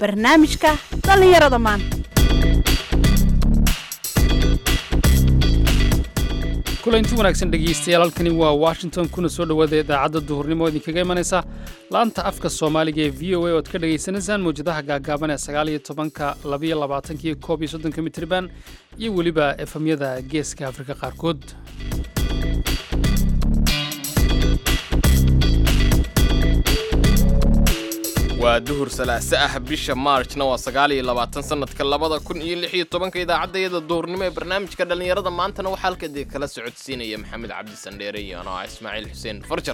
barnaamijka dhallinyarada maanta kulanti wanaagsan dhegaystayaal halkani waa washington kuna soo dhowaada idaacadda duhurnimo idinkaga imanaysa laanta afka soomaaliga ee v o a oad ka dhagaysanaysaan mawjadaha gaagaaban ee sagaaliyo tobanka labiyo labaatankiyo koob iyo soddonka mitriban iyo weliba efamyada geeska afrika qaarkood waa duhur salaaso ah bisha maarjna waa sagaal iyo labaatan sanadka labada kun iyo lix iyo tobanka idaacaddayada duhurnimo ee barnaamijka dhallinyarada maantana waxaa halkadii kala socodsiinaya maxamed cabdi sandheere iyo anoo ah ismaaciil xuseen farjar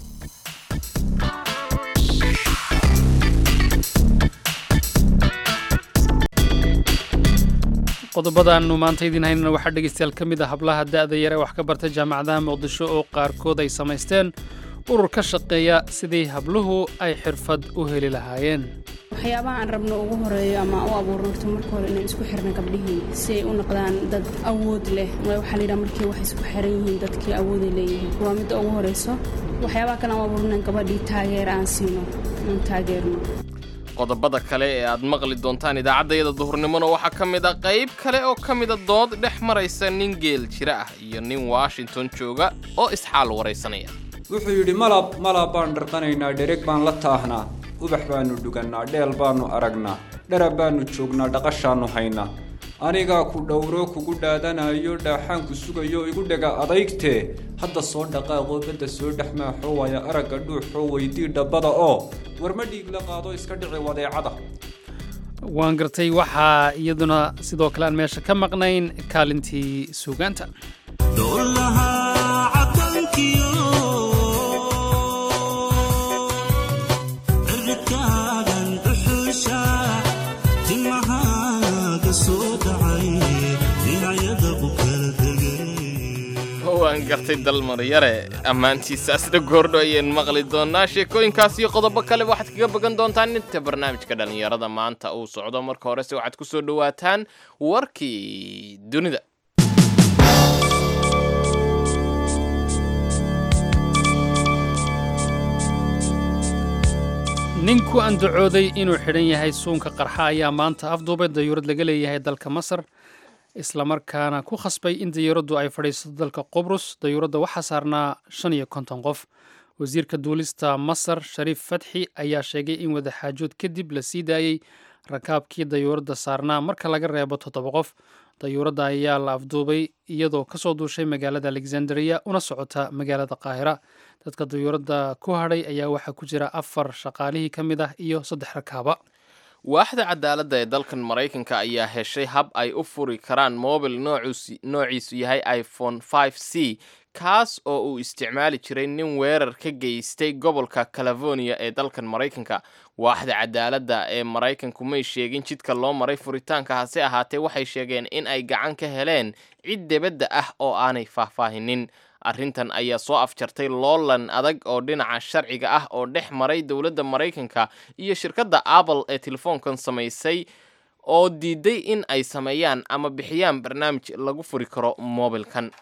qodobadaannu maanta idiin haynana waxaa dhegaystayaal ka mid ah hablaha da'da yare wax ka barta jaamacadaha muqdisho oo qaarkood ay samaysteen urur ka shaqeeya sidii habluhu ay xirfad u heli lahaayeen waxyaabaha aan rabno ugu horeeyo ama u abuurno horta marka hore inaan isku xirna gabdhihii si ay u noqdaan dad awood leh waxaa la yidhaha markii wax isku xiran yihiin dadkii awooday leeyihiin waa midda ugu horeyso waxyaabaha kale aan u abuurno in gabadhii taageer aan siino aan taageerno qodobada kale ee aad maqli doontaan idaacaddayada duhurnimona waxaa ka mid a qayb kale oo ka mida dood dhex maraysa nin geel jira ah iyo nin washington jooga oo isxaal waraysanaya wuxuu yidhi malab malab baan dharqanaynaa dhereg baan la taahnaa ubax baannu dhugannaa dheel baannu aragnaa dharab baannu joognaa dhaqashaannu haynaa anigaa ku dhowro kugu dhaadanayo dhaaxaanku sugayo igu dhega adaygtee hadda soo dhaqaaqoo badda soo dhex maaxoo waaya aragga dhuuxoo weydii dhabbada oo warma dhiig la qaado iska dhici wadeecada waan gartay waxaa iyaduna sidoo kale aan meesha ka maqnayn kaalintii suugaanta waan gartay dalmaryare ammaantiisaasna goordho ayaan maqli doonaa sheekooyinkaas iyo qodobo kale waxaad kaga bogan doontaan inta barnaamijka dhallinyarada maanta uu socdo marka horese waxaad ku soo dhowaataan warkii dunida nin ku andacooday inuu xidhan yahay suunka qarxa ayaa maanta afduubay dayuurad laga leeyahay dalka masar islamarkaana ku khasbay in dayuuraddu ay fadhiisato dalka qubrus dayuuradda waxaa saarnaa shan iyo konton qof wasiirka duulista masar shariif fatxi ayaa sheegay in wadaxaajood kadib la sii daayey rakaabkii dayuuradda saarnaa marka laga reebo toddoba qof dayuuradda ayaa la afduubay iyadoo kasoo duushay magaalada alexandria una socota magaalada qaahira dadka dayuuradda ku hadhay ayaa waxaa ku jira afar shaqaalihii ka mid ah iyo saddex rakaaba waaxda cadaaladda ee dalkan maraykanka ayaa heshay hab ay u furi karaan mobil noociisu yahay iphone five c kaas oo uu isticmaali jiray nin weerar ka geystay gobolka california ee dalkan maraykanka waaxda cadaaladda ee maraykanku may sheegin jidka loo maray furitaanka hase ahaatee waxay sheegeen in ay gacan ka heleen cid debadda ah oo aanay faahfaahinin arrintan ayaa soo afjartay loolan adag oo dhinaca sharciga ah oo dhex maray dowladda maraykanka iyo shirkadda apple ee telefoonkan samaysay oo diiday in ay sameeyaan ama bixiyaan barnaamij lagu furi karo moobilkan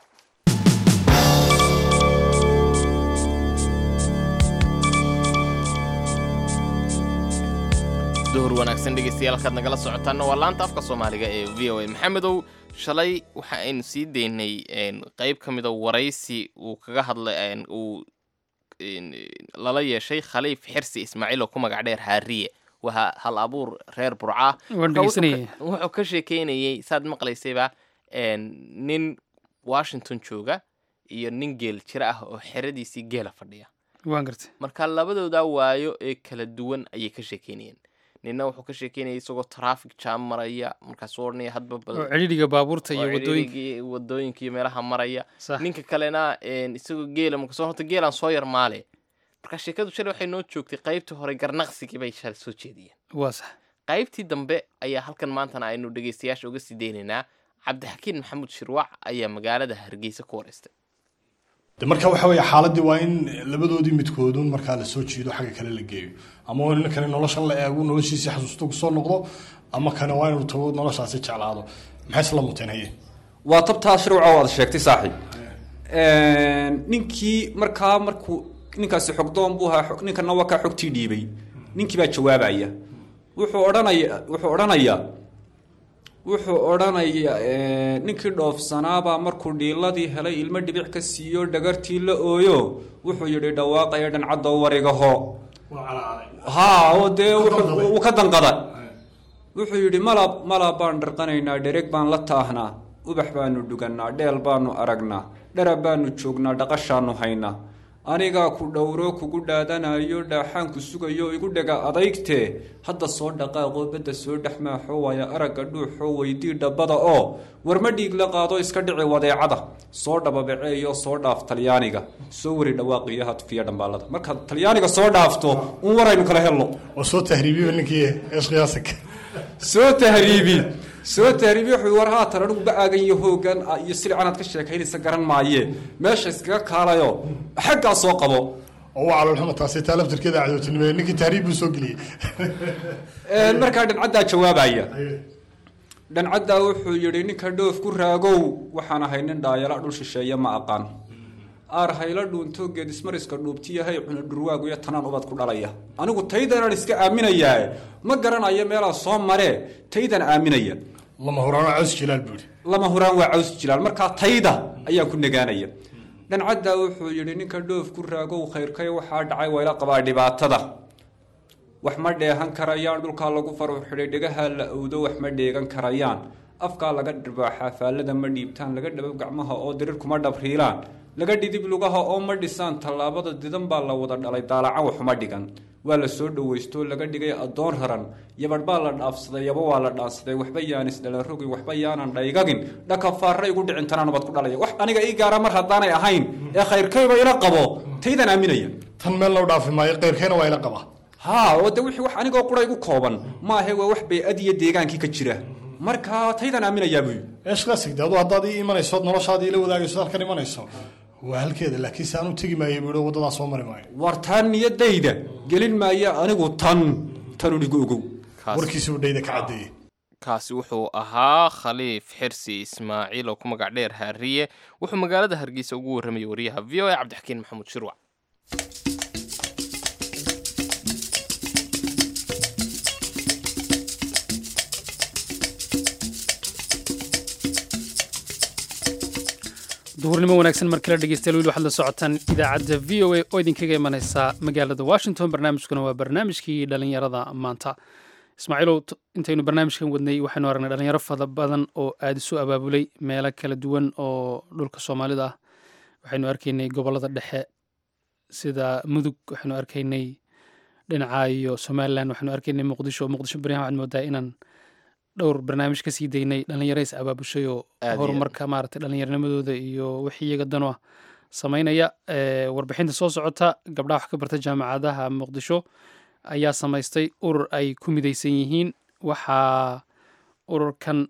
duhur wanaagsan dhegeystayaal halkaad nagala socotaanna waa laanta afka soomaaliga ee v o a maxamedow shalay waxa aynu sii daynay qeyb ka mida waraysi uu kaga hadlay uu lala yeeshay khaliif xirsi ismaaciil oo ku magac dheer haariye waa hal abuur reer burca wuxuu ka sheekeynayey saad maqlaysayba nin washington jooga iyo nin geel jira ah oo xeradiisii geela fadhiya waan gartay marka labadooda waayo ee kala duwan ayay ka sheekeynayeen nina wuxuu ka sheekeynaya isagoo traffic jam maraya markaasuu odhanaya hadba oo cidhiidhiga baabuurta iyo wadooyinka wadooyinka iyo meelaha maraya Sax. ninka kalena isagoo geela markasoo horta geelaan soo yar maale marka sheekadu shalay waxay noo joogtay qaybtii hore garnaqsigii bay shalay soo jeediyeen waa sax qaybtii dambe ayaa halkan maantana aynu dhegeystayaasha uga sii deynaynaa cabdixakiin maxamuud shirwac ayaa magaalada hargeysa ku wareystay de marka waxa weeye xaaladii waa in labadoodii midkoodun markaa lasoo jiido xagga kale la geeyo ama waa in kane noloshan la eego noloshiisii xasuusto kusoo noqdo ama kane waa inuu tago noloshaasi jeclaado maxay isla muteen haye waa tabtaa shirwaca waad sheegtay saaxiib ninkii markaa markuu ninkaasi xogdoon buu ahaa xog- ninkana waa kaa xogtii dhiibay ninkii baa jawaabaya wuxuu odhanaya wuxuu odhanayaa wuxuu odhanayaa ninkii dhoofsanaabaa markuu dhiiladii helay ilmo dhibic ka siiyo dhagartii la ooyo wuxuu yidhi dhawaaqaya dhancaddo warigaho haa oo dee wuu ka danqada wuxuu yidhi malab malab baan dharqanaynaa dhereg baan la taahnaa ubax baanu dhugannaa dheel baanu aragnaa dharab baanu joognaa dhaqashaanu haynaa anigaa ku dhowro kugu dhaadanayo dhaaxaanku sugayo igu dhega adaygtee hadda soo dhaqaaqoo badda soo dhex maaxoo waaya aragga dhuuxoo weydii dhabbada oo warma dhiig la qaado iska dhici wadeecada soo dhababaceeyo soo dhaaf talyaaniga soo wari dhawaaqiyo hadfiya dhambaalada markaad talyaaniga soo dhaafto un waraynu kala helno oo soo tahriibiyo ninkii eeshqiyaasag soo tahriibi soo tahriibi wuxuu war haatan anigu ba-aagan iyo hoogan iyo silicanaad ka sheekaynaysa garan maaye meesha iskaga kaalayo xaggaa soo qabo oo waa caloolxuma taasi taa laftirkeeda cadowtinimo ninkii tahriib buu soo geliyey markaa dhancaddaa jawaabaya dhancaddaa wuxuu yidhi ninka dhoof ku raagow waxaan ahay nin dhaayala dhul shisheeye ma aqaan aar hayla dhuunto geedismariska dhuubtiyahay cuna dhurwaagu iyo tanaan ubad ku dhalaya anigu taydanaan iska aaminayaa ma garanayo meelaa soo maree taydan aaminaya lama huraano caws jilaal buu yidhi lama huraan waa caws jilaal markaa tayda ayaan ku nagaanaya dhancaddaa wuxuu yidhi ninka dhoof ku raagow khayrkay waxaa dhacay wayla qabaa dhibaatada wax ma dheehan karayaan dhulkaa lagu faruur xidhay dhegahaa la owdo wax ma dheegan karayaan afkaa laga dharbaaxaa faallada ma dhiibtaan laga dhabab gacmaha oo dirir kuma dhabriilaan laga dhidib lugaha oo ma dhisaan tallaabada didan baa la wada dhalay daalacan waxuma dhigan waa la soo dhowaysto laga dhigay addoon raran yabadh baa la dhaafsaday yaba waa la dhaansaday waxba yaanis dhalan rogi waxba yaanan dhaygagin dhaka faarra igu dhicin tanaan ubad ku dhalaya wax aniga ii gaara mar haddaanay ahayn ee khayrkayba ila qabo taydan aaminaya tan meel loo dhaafi maayo keyrkayna waa ila qabaa haa oo de wixii wax anigoo qura igu kooban maahe waa wax bay-ad iyo deegaankii ka jira marka taydan aaminayaa buy eeshqiyaasag de adu haddaad ii imanayso noloshaadii ila wadaagayso halkan imanayso waa halkeeda laakiin se aanu tegi maayo buu waddadaa soo mari maayo war taan niyadayda gelin maayo anigu tan tanun igu ogow warkiisi uu dhayda ka caddeeyey kaasi wuxuu ahaa khaliif xirsi ismaaciil oo ku magac dheer haariye wuxuu magaalada hargeysa ugu warramayay wariyaha v o a cabdixakiin maxamuud shirwac duhurnimo wanaagsan mar kale dhegeystayaal weli waxaad la socotaan idaacadda v o a oo idinkaga imanaysa magaalada washington barnaamijkuna waa barnaamijkii dhalinyarada maanta ismaaciilow intaynu barnaamijkan wadnay waxaynu aragnay dhalinyaro fada badan oo aada isu abaabulay meelo kala duwan oo dhulka soomaalida ah waxaynu arkaynay gobollada dhexe sida mudug waxaynu arkaynay dhinaca iyo somalilan waxaynu arkaynay muqdisho muqdisho baryahan waxaad moodaa inaan dhowr barnaamij ka sii daynay dhalinyaro is abaabushay oo horumarka maaragtay dhallinyarnimadooda iyo wixii iyaga dano ah samaynaya warbixinta soo socota gabdhaha wax ka barta jaamacadaha muqdisho ayaa samaystay urur ay ku midaysan yihiin waxaa ururkan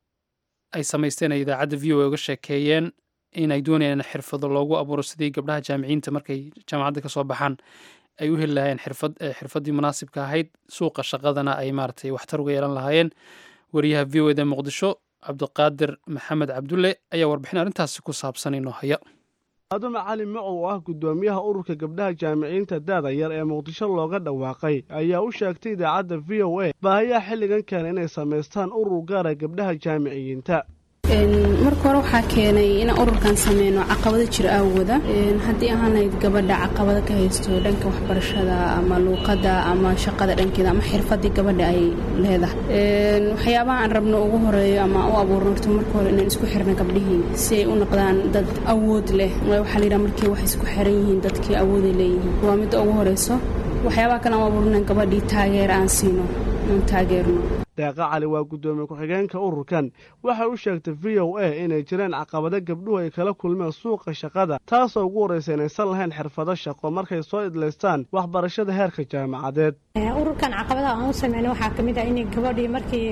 ay samaysteen ay idaacadda v o a uga sheekeeyeen in ay doonayaan in xirfado loogu abuuro sidii gabdhaha jaamiciyiinta markay jaamacadda ka soo baxaan ay u heli lahaayeen xirfad xirfaddii munaasibka ahayd suuqa shaqadana ay maaragtay waxtar uga yeelan lahaayeen wariyaha v o eda muqdisho cabdiqaadir maxamed cabdulle ayaa warbixin arrintaasi ku saabsan inoo haya aaduna cali macow oo ah guddoomiyaha ururka gabdhaha jaamiciyiinta daada yar ee muqdisho looga dhawaaqay ayaa u sheegtay idaacadda v o a baahayaha xilligan keena inay samaystaan urur gaara gabdhaha jaamiciyiinta marka hore waxaa keenay inaan ururkan sameyno caqabado jira aawooda haddii ahaanayd gabadha caqabado ka haysto dhanka waxbarashada ama luuqada ama shaqada dhankeeda ama xirfadii gabadha ay leedahay waxyaabaha aan rabno ugu horeeyo ama u abuurno horta marka hore inaan isku xirno gabdhihii si ay u noqdaan dad awood leh waxaa layidhaha markii wax isku xiran yihiin dadkii awooday leeyihiin waa midda ugu horeyso waxyaabaha kale aan u abuurno inaan gabadhii taageer aan siino aan taageerno deeqa cali waa guddoomiye ku-xigeenka ururkan waxay u sheegtay v o a inay jireen caqabado gabdhuhu ay kala kulmeen suuqa shaqada taasoo ugu horraysa inaysan lahayn xirfado shaqo markay soo idlaystaan waxbarashada heerka jaamacadeed ururkan caqabadaha aan u sameynay waxaa ka mid ah inay gabadhii markii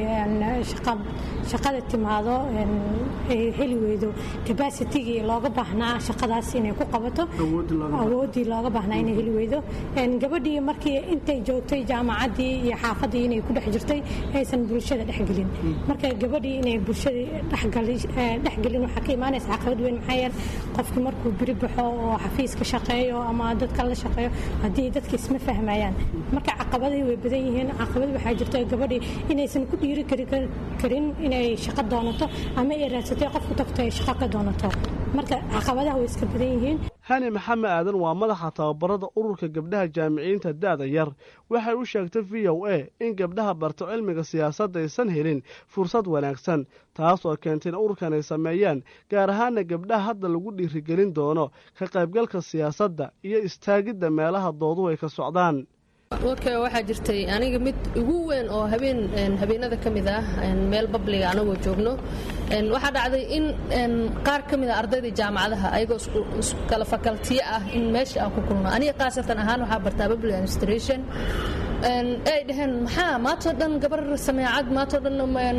shaqada timaado ay heli weydo cabacitigii looga baahnaa shaqadaas inay ku qabato awooddii looga baahnaa inay heli weydo gabadhii markii intay joogtay jaamacaddii iyo xaafaddii inay ku dhex jirtay aysan bulshada dhexgelin marka gabadhii inay bulshadii dhexgelin waxaa ka imaanaysa caqabad weyn maxaa yeele qofki markuu biri baxo oo xafiiska shaqeeyo ama dadka la shaqeeyo haddii dadka isma fahmayaan marka caqabadii way badan yihiin caqabad waxaa jirto gabadhii inaysan ku dhiiri karin inay shaqo doonato ama ay raadsatay qof ku tagto ay shaqo ka doonato marka caqabadaha way iska badan yihiin hani maxamed aadan waa madaxa tababarada ururka gabdhaha jaamiciyiinta da'da yar waxay u sheegtay v o a in gabdhaha barto cilmiga siyaasadda aysan helin fursad wanaagsan taas oo keentay in ururkan ay sameeyaan gaar ahaana gabdhaha hadda lagu dhiirigelin doono ka qaybgalka siyaasadda iyo istaagidda meelaha dooduhu ay ka socdaan warka waxaa jirtay aniga mid ugu weyn oo habeen habeenada ka mid ah meel babliga anagoo joogno waxaa dhacday in qaar ka mid a ardayda jaamacadaha ayagoo kala fakaltiyo ah in meesha aan ku kulno aniga khaasatan ahaan waxaa bartaa public administration ay dhaheen maxaa maantoo dhan gabar sameecad maantoo dhan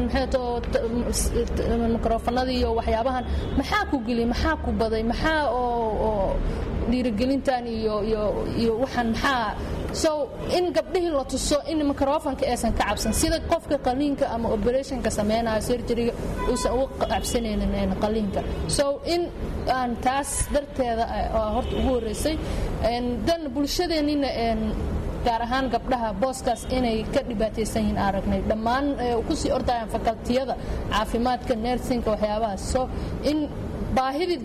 mikrofanadii iyo waxyaabahan maxaa ku geliyay maxaa ku baday maxaa oo dhiirigelintan iyo iyo waxaan maxaa so in gabdhihii la tuso in microfonka aysan ka cabsan sida qofka qaliinka ama operationka sameynayo surgeryga uusan uga cabsanaynin qaliinka so in aan taas darteeda horta ugu horeysay dan bulshadeennina gaar ahaan gabdhaha booskaas inay ka dhibaataysan yihiin aragnay dhammaan kusii ordayaan fakaltiyada caafimaadka nersinka waxyaabahaas so in baahidii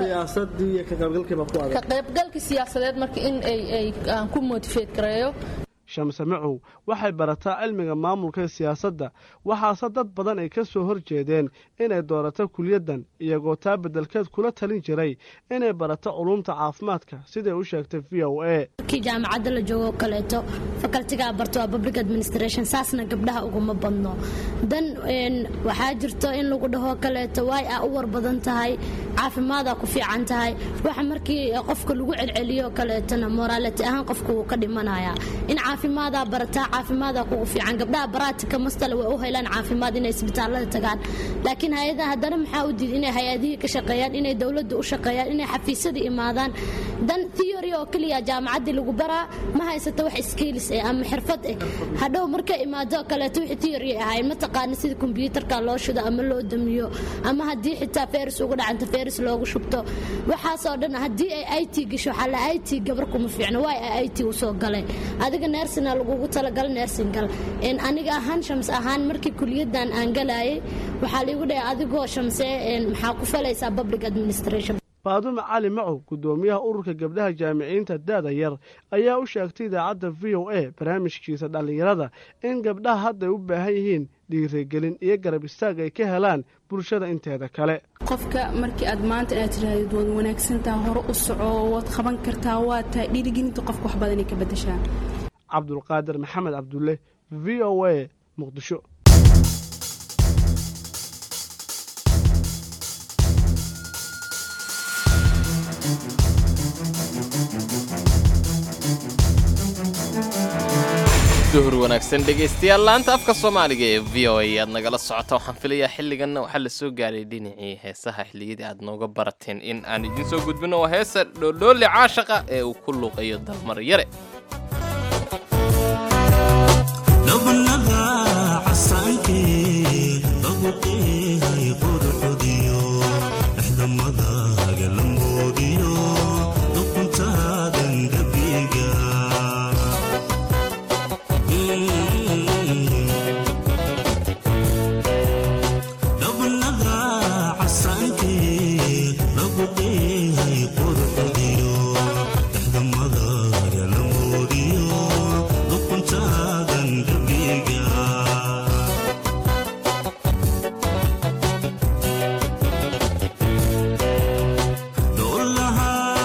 darneednaka qaybgalkii siyaasadeed marka in aan ku motifeed gareeyo shamse macow waxay barataa cilmiga maamulka ee siyaasadda waxaase dad badan ay ka soo hor jeedeen inay doorato kuliyaddan iyagoo taa beddelkeed kula talin jiray inay barato culuumta caafimaadka siday u sheegtay v o a markii jaamacadda la joogo kaleeto fakaltigaa barto waa public administration saasna gabdhaha uguma badno dan waxaa jirto in lagu dhaho kaleeto waay a u war badan tahay caafimaadaa ku fiican tahay waxa markii qofka lagu celceliyo kaleetona moraaliti ahaan qofka wuu ka dhimanayaa in caafimaadaa barataa caafimaadaa kugu fiican gabdhaha baraatika mastale way u helaan caafimaad inay isbitaalada tagaan laakiin hay-adaha haddana maxaa u diid inay hay-adihii ka shaqeeyaan inay dowladda u shaqeeyaan inay xafiisyada imaadaan dan theory oo keliya jaamacaddii lagu baraa ma haysata wax skills eh ama xirfad eh hadhow markay imaado kaleeto wixii theory ahayn ma taqaana sida kombiyuutarka loo shido ama loo damiyo ama haddii xitaa feris uga dhacanta feris loogu shubto waxaasoo dhan haddii ay it gasho waxaa la it gabar kuma fiicno waay ay it usoo galay adiga nersina lagugu talagala nersingal aniga ahaan shams ahaan markii kuliyadan aan galayay waxaa laigu dhahay adigoo shamse maxaa ku falaysaa public administration faadume cali macow guddoomiyaha ururka gabdhaha jaamiciyiinta da'da yar ayaa u sheegtay idaacadda v o a barnaamijkiisa dhallinyarada in gabdhaha hadday u baahan yihiin dhiirigelin iyo garab istaag ay ka helaan bulshada inteeda kale qofka markii aad maanta inaad tidhaahdid waad wanaagsantaha hore u soco waad qaban kartaa waa tahay dhiirigelinta qofka wax badanay ka beddeshaa cabdulqaadir maxamed cabdulle v o a muqdisho duhur wanaagsan dhegaystayaal laanta afka soomaaliga ee v o a aad nagala socota waxaan filayaa xilliganna waxaa la soo gaaray dhinacii heesaha xilliyadii aad nooga barateen in aan idiin soo gudbino waa heesa dhoodhoole caashaqa ee uu ku luuqayo dalmar yare Dolaha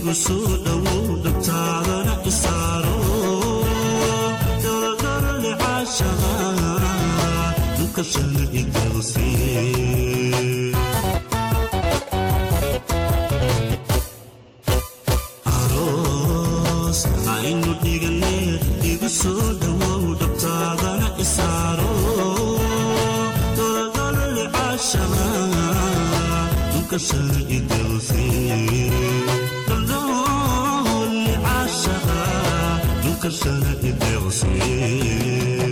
igu soo dhowow dhabtaadana isaaro dholadholole caashaqa dukashana igawsee aroos aynu dhigane igu soo dhowow dhabtaadana isaaro dholadholole caashaqa dukashana igawsee dholdholole caashaqa dukashana igawsee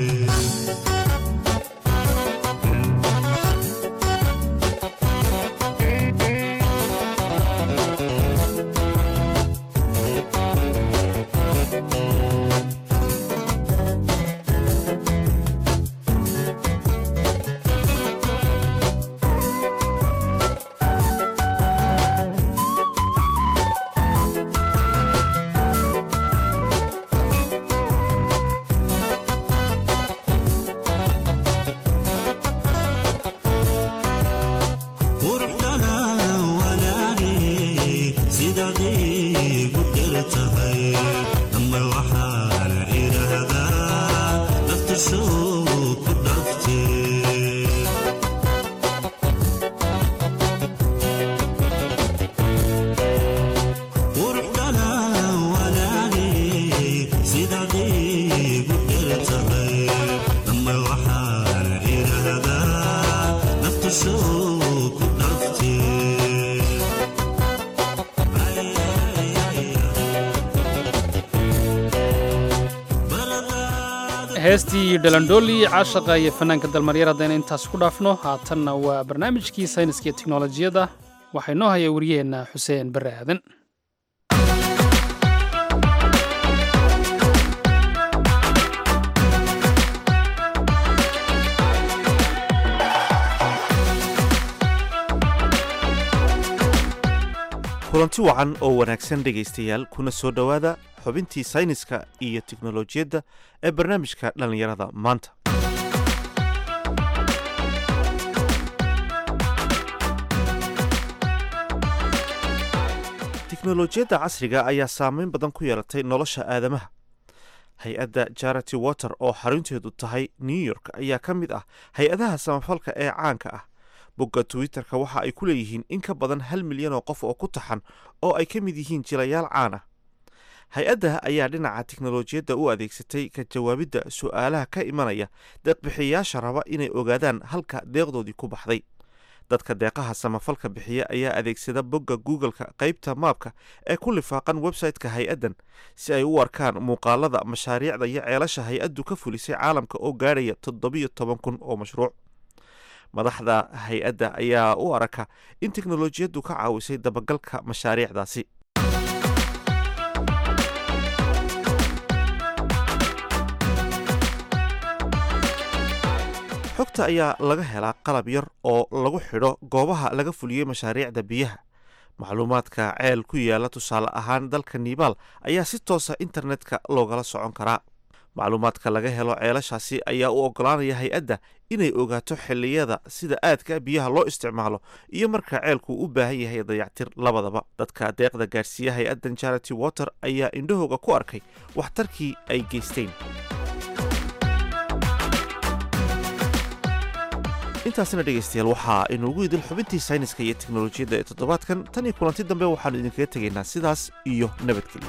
quruxdana wanaage sidaad igu dher tahay ama waxaan idhaahdaa naftashow ku dhaftee quruxdana wanaage sidaad igu dher tahay ama waxaan idhaahdaa naftashow ku dhaftee heestii dhalandhooli caashaqa iyo fanaanka dalmaryar haddayna intaas ku dhaafno haatanna waa barnaamijkii sayniska iyo teknolojiyadda waxaa inoo haya wariyaheenna xuseen barre aadan kulanti wacan oo wanaagsan dhegaystayaal kuna soo dhowaada xubintii sayniska iyo teknolojiyadda ee barnaamijka dhallinyarada maanta teknolojiyadda casriga ayaa saameyn badan ku yeelatay nolosha aadamaha hay-adda charity water oo xarunteedu tahay new york ayaa ka mid ah hay-adaha samafalka ee caanka ah bogga twitter-ka waxa ay ku leeyihiin in ka badan hal milyan oo qof oo ku taxan oo ay ka mid yihiin jilayaal caan ah hay-adda ayaa dhinaca teknolojiyadda u adeegsatay ka jawaabidda su'aalaha ka imanaya deeqbixiyayaasha raba inay ogaadaan halka deeqdoodii ku baxday dadka deeqaha samafalka bixiya ayaa adeegsada bogga google-ka qaybta maabka ee ku lifaaqan website-ka hay-addan si ay u arkaan muuqaalada mashaariicda iyo ceelasha hay-addu ka fulisay caalamka oo gaadhaya toddobiyo toban kun oo mashruuc madaxda hay-adda ayaa u araka in teknolojiyaddu ka caawisay dabagalka mashaariicdaasi xogta ayaa laga helaa qalab yar oo lagu xidho goobaha laga fuliyey mashaariicda biyaha macluumaadka ceel ku yaala tusaale ahaan dalka nibaal ayaa si toosa internetka loogala socon karaa macluumaadka laga helo ceelashaasi ayaa u ogolaanaya hay-adda inay ogaato xilliyada sida aadka biyaha loo isticmaalo iyo marka ceelku u baahan yahay dayactir labadaba dadka deeqda gaadhsiiya hay-addan charity water ayaa indhahooga ku arkay waxtarkii ay geysteen intaasina dhegaystayaal waxaa inuugu idil xubintii sayniska iyo teknolojiyadda ee toddobaadkan tan iyo kulanti dambe waxaannu idinkaga tegaynaa sidaas iyo nabadgelyo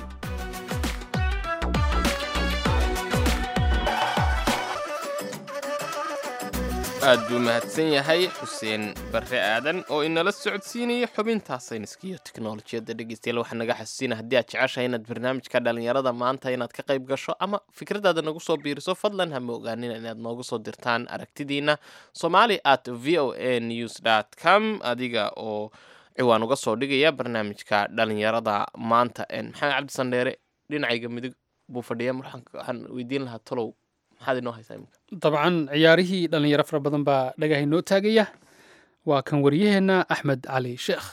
aad buu mahadsan yahay xuseen barre aadan oo inala socodsiinaya xubintaa sayniska iyo teknolojiyadda dhegeystayaal waxaa naga xasuusina haddii aad jeceshahay inaad barnaamijka dhalinyarada maanta inaad ka qayb gasho ama fikradaada nagu soo biiriso fadlan hama ogaanina inaad noogu soo dirtaan aragtidiina somali at v o a news dt com adiga oo ciwaan uga soo dhigaya barnaamijka dhalinyarada maanta maxamed cabdi sandheere dhinacayga midig buu fadhiya waxaan weydiin lahaa tolow maxaad inoo haysaa imika dabcan ciyaarihii dhallinyaro fara badan baa dhagaha inoo taagaya waa kan waryaheenna axmed cali sheekh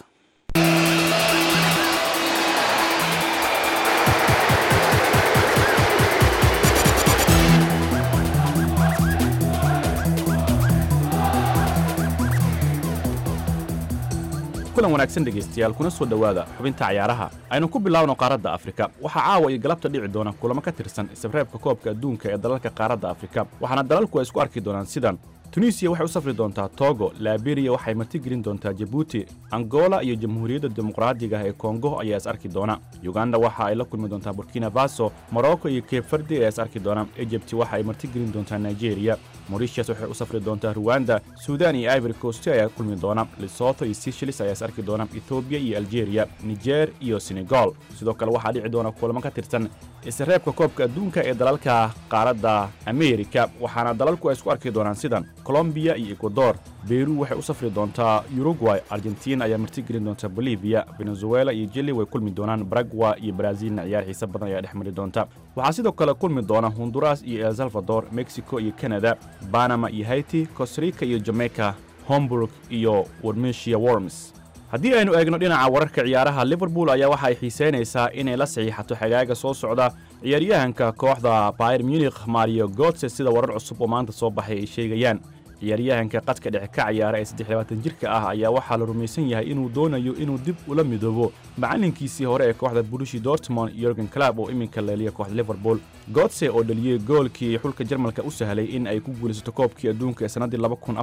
kulan wanaagsan dhegaystayaal kuna soo dhowaada xubinta cayaaraha aynu ku bilaawno qaaradda afrika waxaa caawa iyo galabta dhici doona kulamo ka tirsan isreebka koobka adduunka ee dalalka qaaradda afrika waxaana dalalku ay isku arki doonaan sidan tunisiya waxay u safri doontaa togo laberiya waxay martigelin doontaa jabuuti angola iyo jamhuuriyadda dimuqraadiga ah ee kongo ayaa is arki doona yuganda waxa ay la kulmi doontaa burkina faso morocco iyo cape verdi ayaa is arki doona egypt waxa ay martigelin doontaa nigeria moritius waxay u safri doontaa ruwanda suudan iyo ivory coast ayaa kulmi doona lesotho iyo seychelles ayaa is arki doona ethoobiya iyo algeria niger iyo senegal sidoo kale waxaa dhici doona kulamo ka tirsan isreebka koobka adduunka ee dalalka qaaradda amerika waxaana dalalku ay isku arki doonaan sidan colombiya iyo ecuador beru waxay u safri doontaa uruguay argentina ayaa martigelin doonta bolivia venezuela iyo jili way kulmi doonaan baragwa iyo brazilna ciyaar xiise badan ayaa dhex mari doonta waxaa sidoo kale kulmi doona honduras iyo el salvador mexico iyo canada banama iyo haiti costarica iyo jamaica homburg iyo warmesia worms haddii aynu eegno dhinaca wararka ciyaaraha liverpool ayaa waxa ay xiisaynaysaa inay la saxiixato xagaaga soo socda ciyaaryahanka kooxda bayer munikh mario gotse sida warar cusub oo maanta soo baxay ay sheegayaan ciyaaryahanka qadka dhexe ka ciyaara ee saddexlabaatan jirka ah ayaa waxaa la rumaysan yahay inuu doonayo inuu dib ula midoobo macalinkiisii hore ee kooxda burushi dortmond yorgen club oo iminka leeliya kooxda liverpool gotse oo dhaliyey goolkii xulka jarmalka u sahlay in ay ku guulaysato koobkii adduunka ee sannaddii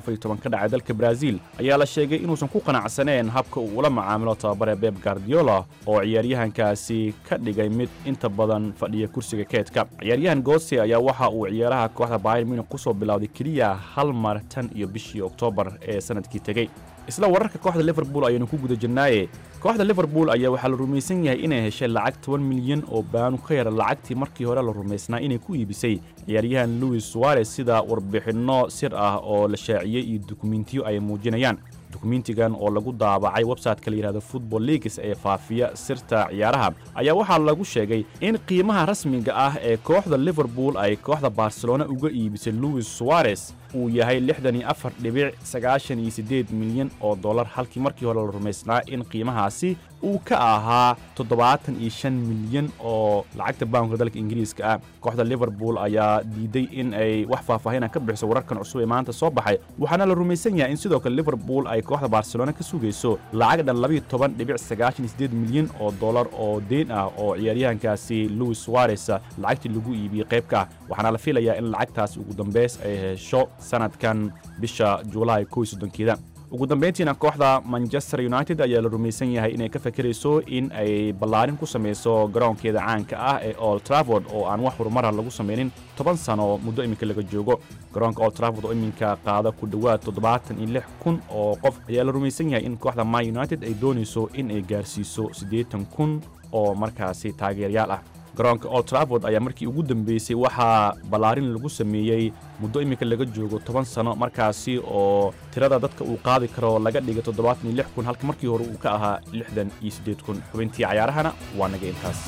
ka dhacay dalka brazil ayaa la sheegay inuusan ku qanacsaneen habka uu ula macaamilo tababare beb gardiola oo ciyaaryahankaasi ka dhigay mid inta badan fadhiya kursiga keedka ciyaaryahan gotse ayaa waxa uu ciyaaraha kooxda bayer munich kusoo bilowday keliya hal mar tan iyo bishii oktoobar ee sanadkii tegey isla wararka kooxda liverpool ayaynu ku guda jirnaaye kooxda liverpool ayaa waxaa la rumaysan yahay inay heshay lacag toban milyan oo baanu ka yara lacagtii markii hore la rumaysnaa inay ku iibisay ciyaaryahan louis suarez sida warbixinno sir ah oo la shaaciyey iyo dukumentiyo ay muujinayaan dukumentigan oo lagu daabacay website-ka la yidhahdo football leagues ee faafiya sirta ciyaaraha ayaa waxaa lagu sheegay in qiimaha rasmiga ah ee kooxda liverpool ay kooxda barcelona uga iibisay louis suarez uu yahay lixdan iyo afar dhibic sagaashan iyo siddeed milyan oo dollar halkii markii hore la rumaysnaa in qiimahaasi uu ka ahaa toddobaatan iyo shan milyan oo lacagta baanka dalka ingiriiska ah kooxda liverpool ayaa diiday in ay wax faahfaahinan ka bixiso wararkan cusub ee maanta soo baxay waxaana la rumaysan yahay in sidoo kale liverpool ay kooxda barcelona ka sugayso lacag dhan labiyo toban dhibic sagaashan iyo siddeed milyan oo dollar oo deyn ah oo ciyaaryahankaasi louis suarez lacagtii lagu iibiyey qaybka ah waxaana la filayaa in lacagtaas ugu dambeys ay hesho sanadkan bisha juulaay kow iyo soddonkeeda ugu dambayntiina kooxda manchester united ayaa la rumaysan yahay inay ka fakerayso in ay ballaarin ku samayso garoonkeeda caanka ah ee old traford oo aan wax horumara lagu samaynin toban sano muddo iminka laga joogo garoonka old traford oo iminka qaada ku dhowaad toddobaatan iyo lix kun oo qof ayaa la rumaysan yahay in kooxda man united ay doonayso in ay gaarsiiso siddeetan kun oo markaasi taageerayaal ah garoonka old traford ayaa markii ugu dambeysay waxaa ballaarin lagu sameeyey muddo iminka laga joogo toban sano markaasi oo tirada dadka uu qaadi karo laga dhigay toddobaatan iyo lix kun halka markii hore uu ka ahaa lixdan iyo siddeed kun xubintii cayaarahana waa naga intaas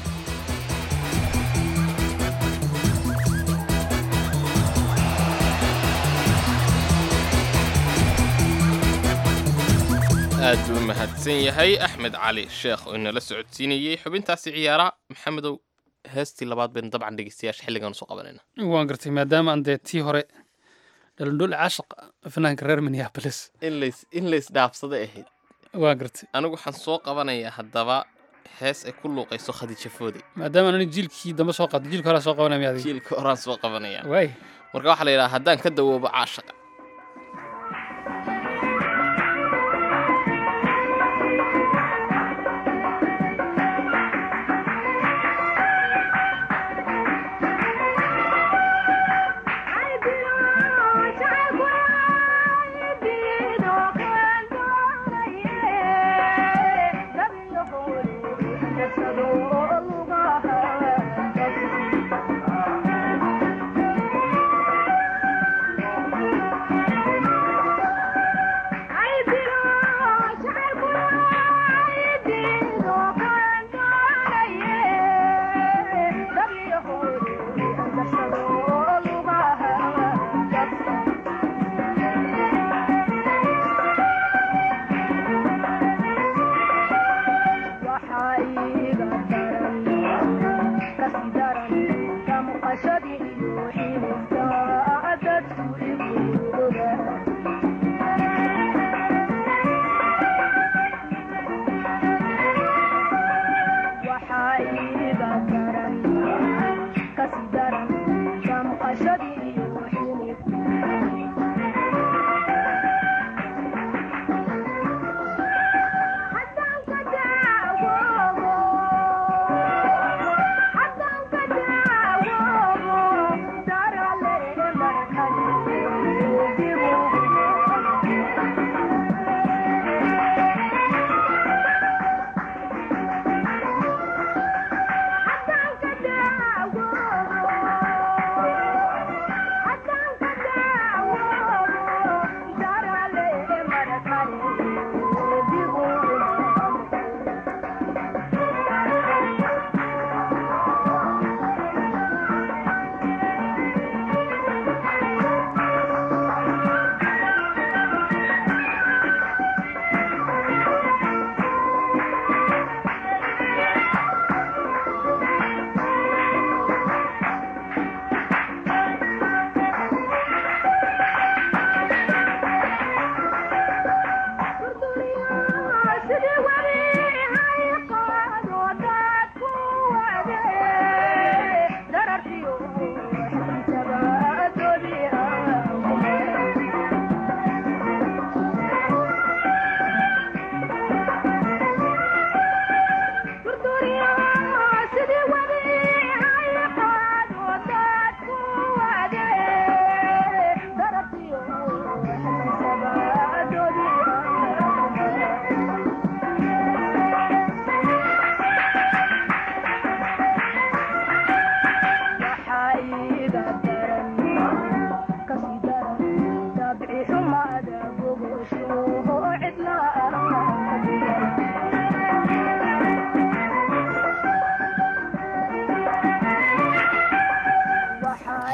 aad buu u mahadsan yahay axmed cali sheekh oo inala socodsiinayey xubintaasi ciyaara maxamedow heestii labaad baynu dabcan dhegeystayaasha xilligan soo qabanayna waan gartay maadaama aan dee tii hore dhalindhul caashaq fanaanka reer minneapolis in lays in laysdhaafsada ahayd waan gartay anigu waxaan soo qabanayaa haddaba hees ay ku luuqayso khadiija foode maadaama ani jiilkii dambe soo qaatay jiilka horaa soo qabanaya miyaadi jiilka horaan soo qabanaya waay marka waxaa la yidhaha haddaan ka dawoobo caashaqa Thank you.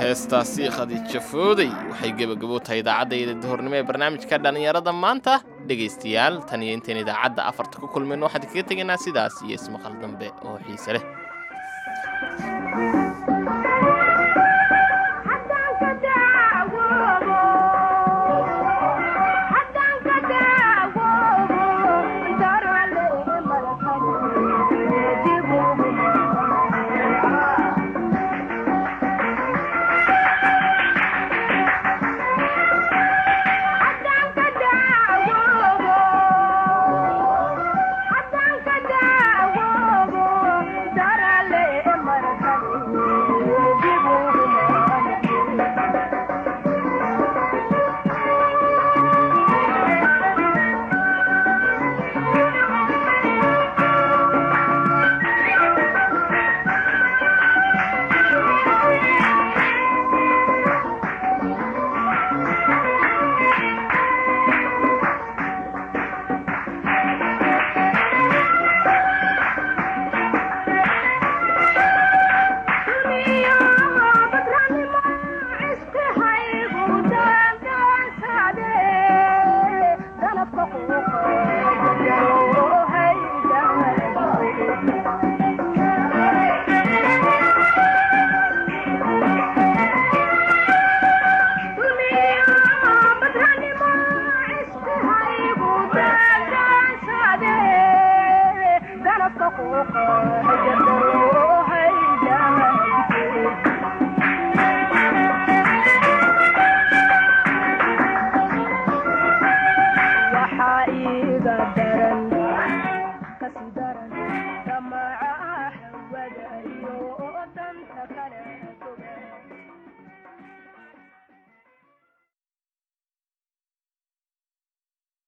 heestaasi khadiija fooday waxay gebagabo tahay idaacadda duhurnimo ee barnaamijka dhallinyarada maanta dhegaystayaal tan iyo intayn idaacadda afarta ku kulmayno waxaan kaga tegaynaa sidaas iyo ismaqal dambe oo xiise leh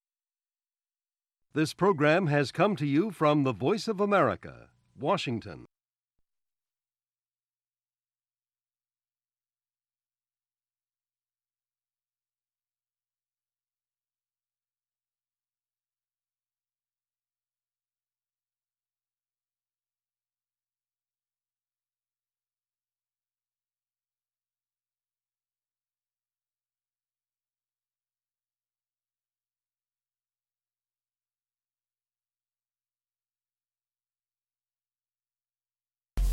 This program has come to you from the Voice of America, Washington.